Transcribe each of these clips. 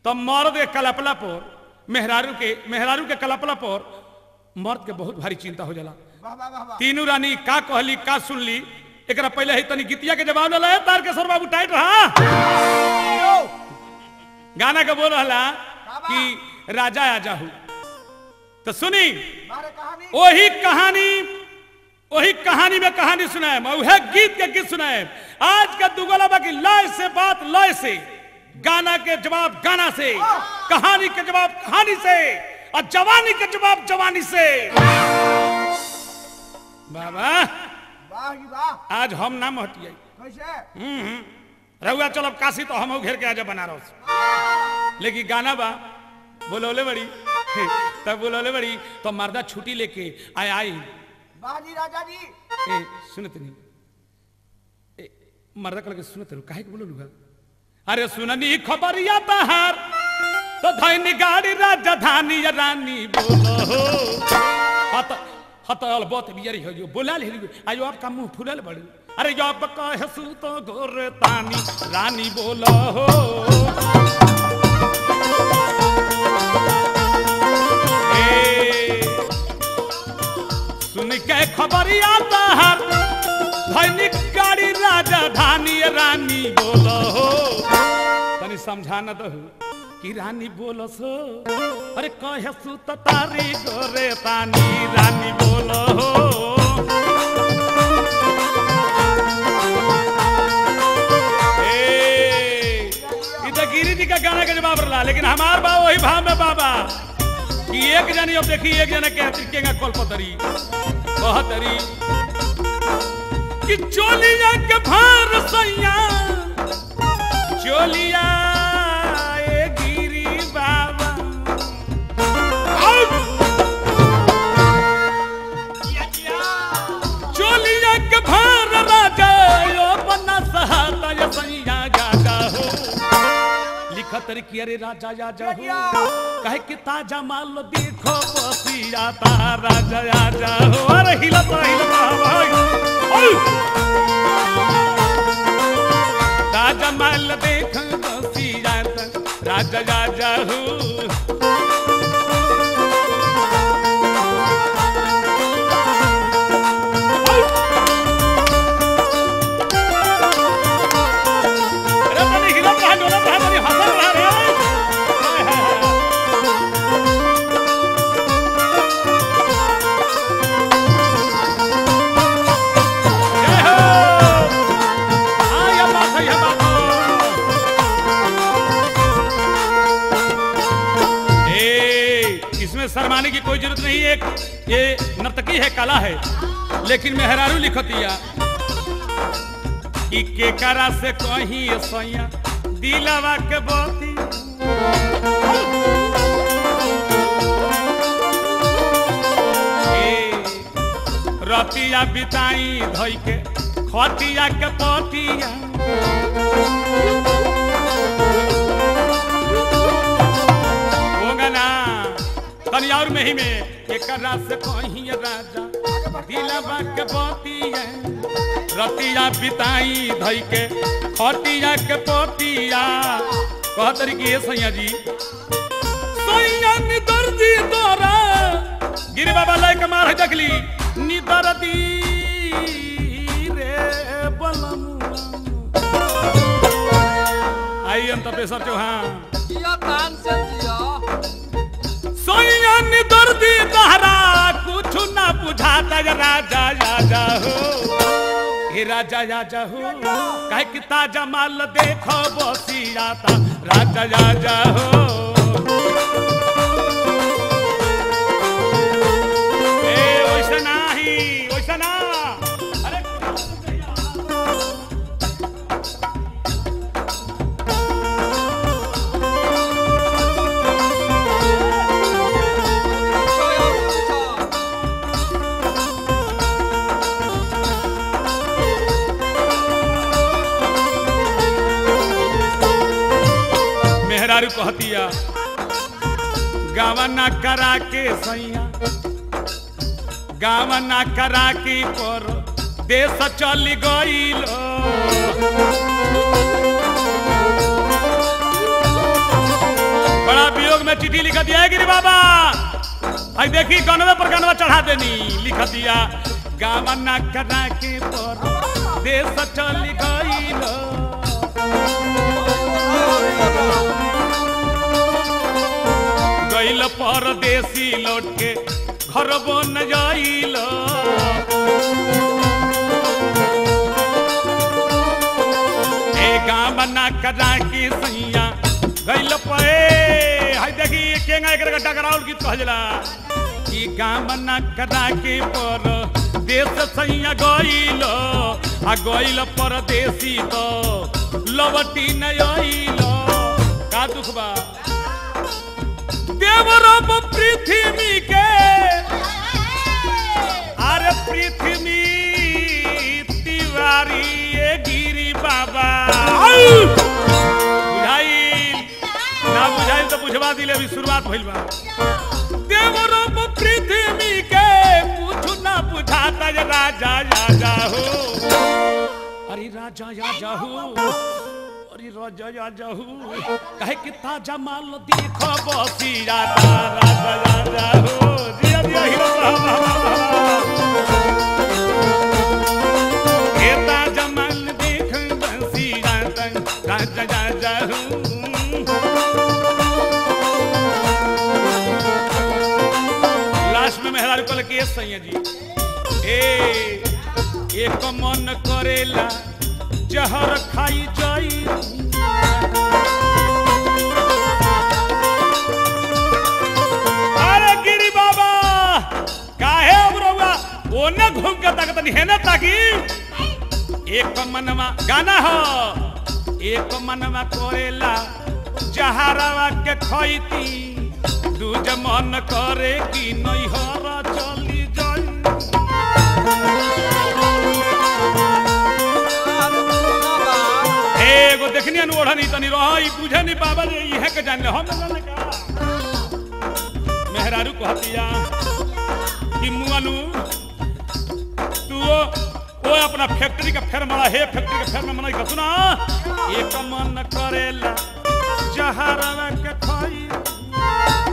तो मर्द के कलपला पर मेहरारू के मेहरारू के कलपला पर मर्द के बहुत भारी चिंता हो जाला वाह वाह वाह वाह तीनों रानी का कहली का सुनली एकरा पहले ही तनी गीतिया के जवाब ले तार के सर बाबू टाइट रहा यो गाना के बोल रहा बाबा। कि राजा आ जाहू तो सुनी मारे कहानी वही कहानी वही कहानी में कहानी सुनाए वह गीत के गीत सुनाए आज का दुगला बाकी लय से बात लय से गाना के जवाब गाना से कहानी के जवाब कहानी से और जवानी के जवाब जवानी से बाबा वाह जी वाह आज हम ना महटिया कैसे रहुआ चलब काशी तो हम घेर के आजा बनारस लेकिन गाना बा बोलौले बड़ी तब बोलौले बड़ी तो मर्दा छुट्टी लेके आय आई वाह जी राजा जी ए सुनत नहीं ए मर्दा कल के सुनत रहो काहे के बोलो लुगा अरे सुननी खबरिया बहार तो धैनी गाड़ी राजधानी या रानी बोलो हो हत हत अलबत बियरी हो जो बोला ले आयो आपका मुंह फुलल बड़ी अरे जो आप कहे सु तो गोर तानी रानी बोलो हो ए सुन के खबरिया बहार धैनिक गाड़ी राजधानी रानी बोलो हो तनी समझा न दहु कि रानी बोलो सो अरे कहे सु त तारी गोरे तानी रानी बोलो हो ए, ई तो गिरी जी का गाना के जवाब रहा लेकिन हमार बा वही भाव में बाबा कि एक जनी अब देखी एक जने के केगा कल पतरी कहतरी कि चोलिया के भार सैया चोलिया ए गिरी बाबा आउ! चोलिया के भार राजा यो बना सहाता ये सैया गागा हो लिखत रे कि अरे राजा या जा हो कहे कि ताजा माल देखो बसिया ता राजा या जा हो अरे हिलत हिलत भाई ओय! ताजा माल देख बसिया ता राजा या जा हो अरे तनी हिलत रहा डोलत रहा तनी हंसत रहा रे हाय, हाय, हाय। जय हो हाँ ये बात है ये बात है। ए इसमें शर्माने की कोई जरूरत नहीं है एक ये नर्तकी है कला है लेकिन मेहरारू लिखतिया कि केकरा से कहीं सैया दिलवा के बती ए, रतिया बिताई धोई के खटिया के पतिया होगा ना तनी और में ही में एकरा से कहीं राजा दिलवा के बतिया रतिया बिताई धई के खटिया के पतिया कह तरीके सैया जी सैया निदर दी तोरा गिरी बाबा लय के मार है देखली निदर दी रे बलमुआ आई हम तपेश्वर चौहान जिया तान से जिया सोया निदर दी तहरा कुछ ना बुझाता या राजा राजा हो हे राजा राजा हो कहे कि ताजा माल देखो बसिया ता राजा राजा हो ए वैसे नाही वैसे ना अरे मेहरारू कहतिया गावा ना करा के सैया गावा ना करा के पर देश चल गईल लोग में चिट्ठी लिख दिया है गिरी बाबा आई देखी गनवे पर गनवा चढ़ा देनी लिख दिया गावना करा के पर देश चल गईल गईल परदेसी लौट के घर बन जाइल ए गाँव बना करा के सैया गईल पे हाय देखी केंगा एक टकराउल गीत कहला कि गाँव बना करा के पर देश सैया गईल आ गईल परदेसी तो लवटी न आइल का दुख बा देवरब पृथ्वी के अरे पृथ्वी तिवारी ये गिरी बाबा आउ! बुझाइल ना बुझाइल तो बुझवा दिले अभी शुरुआत भइल बा देवरब पृथ्वी के पूछू ना बुझाता जे राजा राजा हो अरे राजा राजा हो अरे राजा राजा हो कहे कि ताजा माल देखो बसी राजा राजा राजा हो जिया जिया हीरो बाबा हे ताजा माल देख बसी राजा राजा राजा हो लास्ट में मेहरारू कल के सैया जी ए एक मन करेला जहर खाई जाई अरे गिरी बाबा काहे अब रहुआ ओने घूम के ताकत नहीं है ना ताकि एक मनवा गाना हो एक मनवा करेला जहरवा के खैती दूज मन करे कि नैहर चली जाई एगो देखनी अनु ओढ़नी तनी रही बुझे नहीं बाबा जे इहे के जान ले हम ना जाने का मेहरारू कहतिया कि मुअनु तू ओ, ओ अपना फैक्ट्री का फेर मरा हे फैक्ट्री का फेर में मनाई का सुना एक मन करेला जहरवा के खाई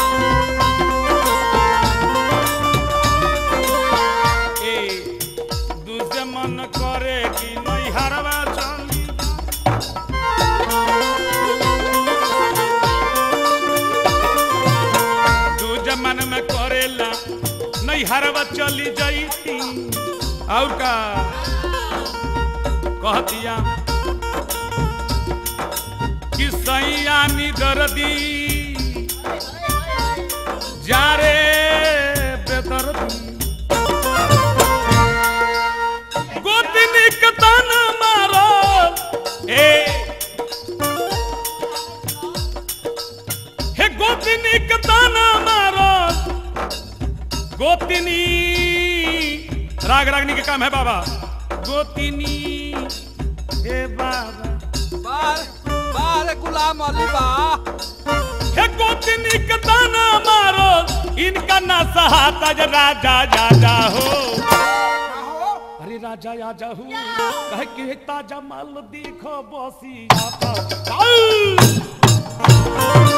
ए दूसरे मन करे कि नहीं हरवा चली तू जमन में करेला नहीं हरवा चली जाती और का कहतिया कि सैया दर्दी जा रे बेदर्दी गोतनी के तान मारो ए हे गोतनी के तान मारो गोतनी राग रागनी के काम है बाबा गोतनी हे बाबा बार बार गुलाम अली बा हे गोतनी के तान मारो इनका ना सहाता जे राजा राजा हो हो अरे राजा राजा हूँ कह के ताजा माल देखो बसी आता आउ!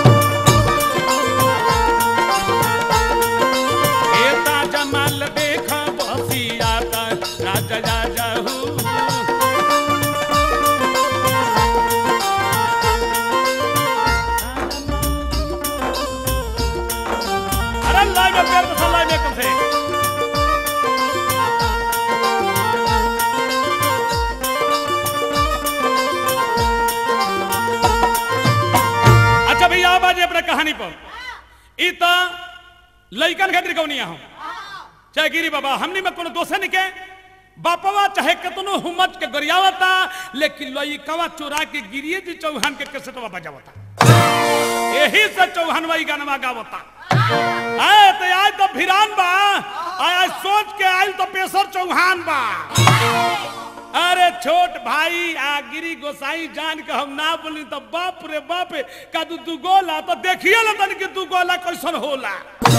ए ताजा माल देखो बसी आता राजा राजा हूँ अरे लाइव में पैर बसा लाइव में कम से अच्छा भैया अब आज अपने कहानी पर ई त लइकन खातिर कौनिया हम चाहे गिरी बाबा हमनी में कोनो दोषे नहीं के बापवा चाहे कितनो हुम्मत के गरियावता लेकिन लइकवा चोरा के गिरिए जी चौहान के कैसेटवा बजावता यही से चौहान वही गानवा गावता आए तो आज तो भिरान बा आज सोच के आयल तो पेशर चौहान बा अरे छोट भाई आ गिरी गोसाई जान के हम ना बोली तो बाप रे बाप का तू तू गोला तो देखिए ना तन कि तू गोला कैसन होला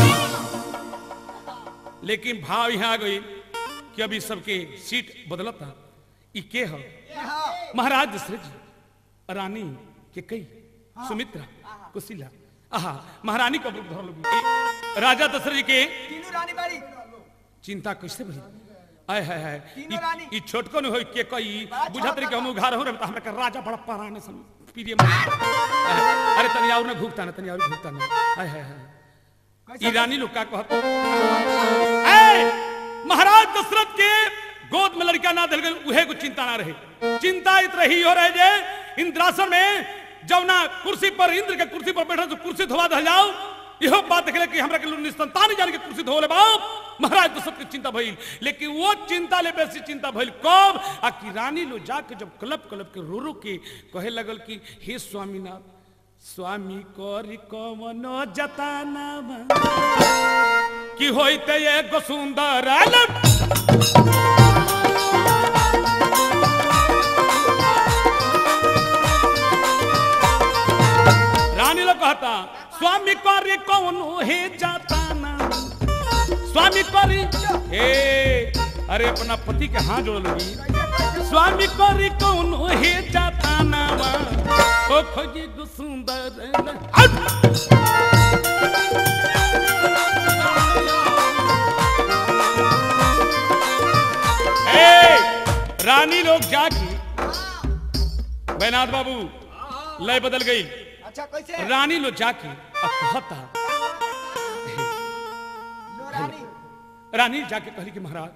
लेकिन भाव यहाँ आ गई कि अभी सबके सीट बदलत था ई के हो महाराज दशरथ जी रानी के कई सुमित्रा कुशिला आहा महारानी का रूप धरल बिया। राजा दशरथ जी के तीनों रानी बाड़ी चिंता कैसे भई आय हाय हाय तीनों रानी। ई छोटको न होई के कई बड़ा बुझत रही कि हम छोटा उघार हो रहे त हमरा के राजा बड़ा पराने सन प्रिय अरे तनी और न भूखता न तनी और भूखता न आय हाय हाय ई रानी लोग का कहत ए महाराज दशरथ के गोद में लड़का ना दिल गई उहे को चिंता ना रहे चिंता इत रही हो रहे जे इंद्रासन में जब ना कुर्सी पर इंद्र के कुर्सी पर बैठा तो कुर्सी धोवा दे जाओ इहो बात देखले कि हमरा के लोग निस्तंतान जान के कुर्सी धोले बाप महाराज दशरथ के चिंता भइल लेकिन वो चिंता ले बेसी चिंता भइल कब आ कि रानी लो जाके जब कलप कलप के रो रो के कहे लगल कि हे स्वामीनाथ स्वामी करी कवनो जताना कि होइते एगो सुंदर आलम रानी लोग कहता स्वामी करी कवनो हे जताना स्वामी करी हे अरे अपना पति के हाथ जोड़ लगी स्वामी करी कवनो हे जताना ओ खोजी गो सुंदर आउट! ए, रानी लोग जाके बैनाथ बाबू लय बदल गई अच्छा कैसे रानी लोग जाके अब कहता लो रानी रानी जाके कहली कि महाराज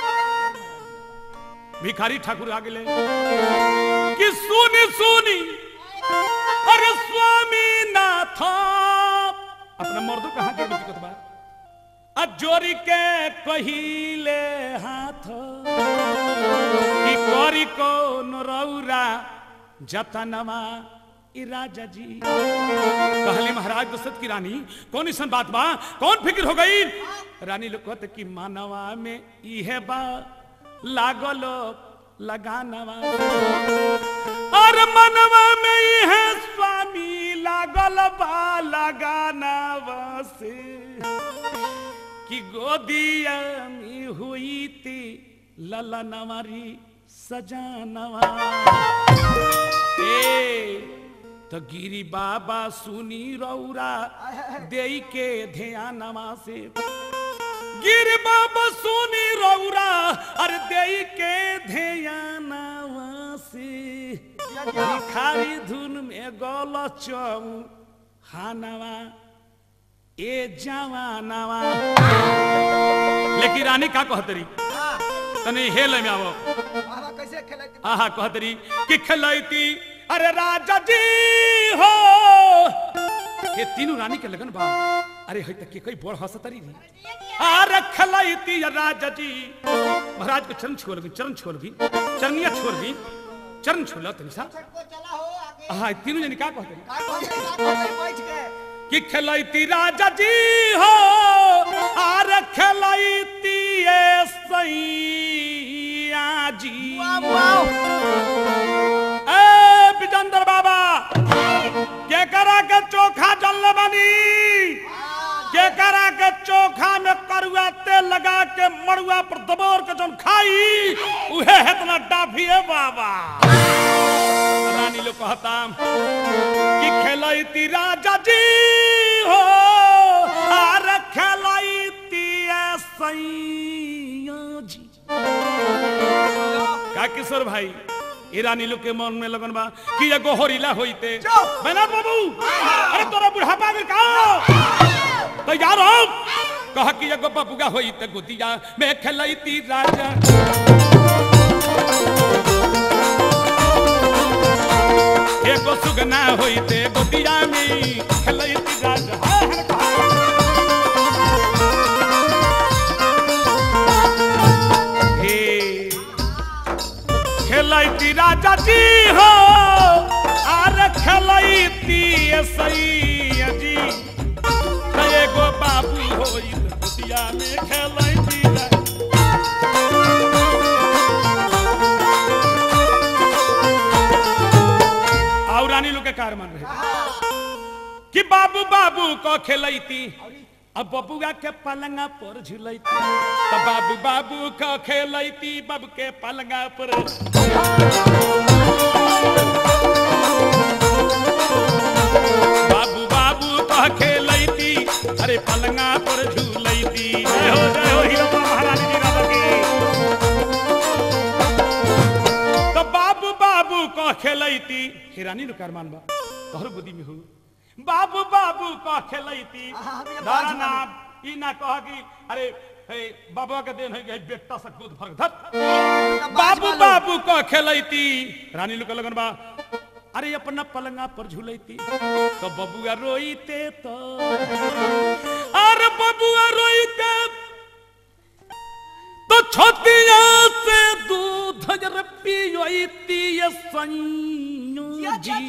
भिखारी ठाकुर आ गेले कि सुनी सुनी अरे स्वामी नाथ अपना मर्दों कहाँ जोड़ दिक्कत बा आ जोरी के कहिले हाथ कि करी को नरौरा जतनवा ई राजा जी कहली महाराज दशरथ की रानी कौन ईसन बात बा कौन फिक्र हो गई रानी लोग कहते कि मानवा में इहे बा लागल लगानवा और मनवा में इहे स्वामी लागल बा लगानवा से कि गोदिया में हुई थी ललनवारी सजानवा ए तो गिरी बाबा सुनी रौरा देई के ध्यानवा से गिरी बाबा सुनी रौरा अरे देई के ध्यानवा से भिखारी धुन में गल चौ हानवा ए जवानवा लेकिन रानी का कहतरी तनी हेल में आवो बाबा कैसे खेले आहा कहतरी कि खलैती अरे राजा जी हो ये तीनों रानी के लगन बा अरे है तक के कई बड़ हंसतरी री अरे खलैती राजा जी महाराज के चरण छोड़ भी चरण छोड़ भी चरनिया छोड़ भी चरण छोड़ तनी सा को चला हो आगे आहा तीनों जनी का कहतरी का कहते का कहते बैठ के कि खलैती राजा जी हो आर खलैती ए सैया जी ए विजेंद्र बाबा के करा के चोखा जल बनी के करा के चोखा में करुआ तेल लगा के मड़ुआ पर दबोर के जन खाई उहे हेतना डाफी है बाबा रानी लोग कहता कि खेलैती राजा जी हो आर खेलैती ए सैया जी का किशोर भाई ई रानी लोग के मन में लगन बा कि एगो होरीला होइते बैनाथ बाबू अरे तोरा बुढ़ापा में का तैयार हो कह कि एगो बबुआ होइते गुदिया में खेलैती राजा एगो सुगना होइते गुदिया में खेलैती राजा हाय हाय कहा। हे खेलैती राजा जी हो आर खेलैती सैया जी त एगो बाबू होई दुतिया में खेलैती रा- और रानी लोग के कार मान रहे कि बाबू बाबू को खेलैती अब बबुआ के पलंगा पर झुलैती तो बाबू बाबू को खेलैती बाबू के पलंगा पर बाबू बाबू कह रानी नु कारमान बा तोहर गोदी में हो बाबू बाबू कह खेलैती आहा, हम ये दारा बाज ना ई ना कह कि अरे हे बाबा के देन है कि बेटा से दूध भर धत बाबू बाबू कह खेलैती रानी लोग लगन बा अरे अपना पलंगा पर झूलैती तो बबुआ रोईते तो अरे बबुआ रोईते तो छोटिया से दूध जर पियोती ये संयू जी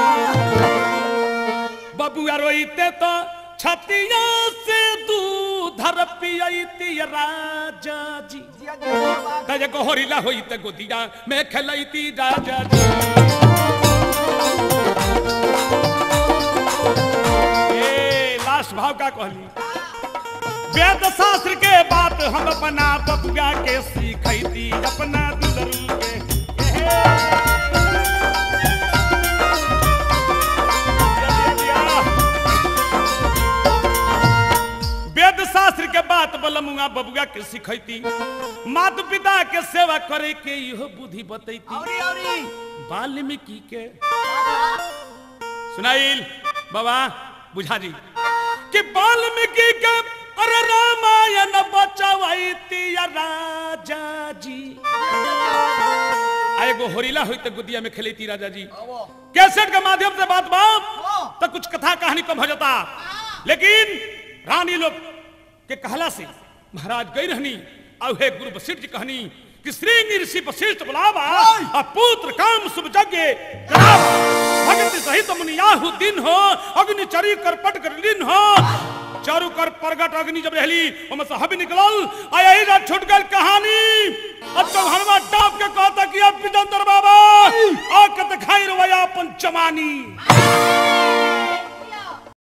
बबुआ रोईते तो छतिया से दूध धर पियोती ये राजा जी जिया जिया बाबा कहे को होरिला होईते गोदिया मैं खेलैती राजा जी ए लास्ट भाव का कहली वेद शास्त्र के बात हम अपना बबुआ के सीखैती अपना दुलरू के एहे। वेद शास्त्र के बात बलमुआ बबुआ के सिखैती माता पिता के सेवा करे के इहो बुद्धि बतैती औरी औरी वाल्मीकि के सुनाइल बाबा बुझा जी कि वाल्मीकि के अरे रामायण बचवैती या राजा जी आ एगो होरिला होई त गुदिया में खेलती राजा जी कैसेट के माध्यम से बात बात तो कुछ कथा कहानी कम हो जाता लेकिन रानी लोग के कहला से महाराज गई रहनी और हे गुरु वशिष्ठ जी कहनी कि श्री ऋषि वशिष्ठ बुलावा और पुत्र काम शुभ यज्ञ करावा। भगति सहित मुनियाहु दिन हो अग्नि चरी कर पट कर लीन हो चारू कर प्रगट अग्नि जब रहली ओमे से हबी निकलल आ यही रात छूट गल कहानी अब तो हनुमा डाब के कहता कि अब पितंदर बाबा आ के दिखाई रवैया अपन जवानी